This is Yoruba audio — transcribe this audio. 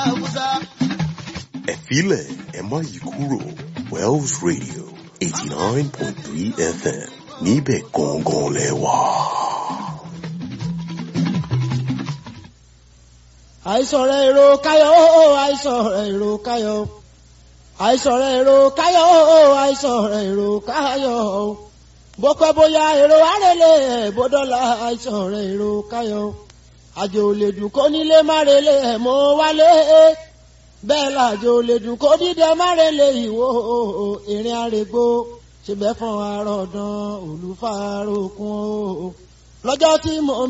Haúsá. Ẹ̀fílẹ̀ ẹ má yí kúrò Wells Radio eighty nine point three FM níbẹ̀ gangan lẹ wà. àìsàn rẹ̀ èrò káyọ̀ àìsàn rẹ̀ èrò káyọ̀ àìsàn rẹ̀ èrò káyọ̀ àìsàn rẹ̀ èrò káyọ̀ bọ́pẹ́ bóyá èrò àrẹ̀lẹ̀ bọ́dọ́là àìsàn rẹ̀ èrò káyọ̀ àjò lè dùn kó nílé má relé ẹ̀ mọ́ wálé bẹ́ẹ̀ làjò lè dùn kó dídẹ má relé ìwò ìrìn àrègbò ṣe bẹ́ẹ̀ fún arọ̀dàn olùfàrọ̀kùn o lọ́jọ́ tí mo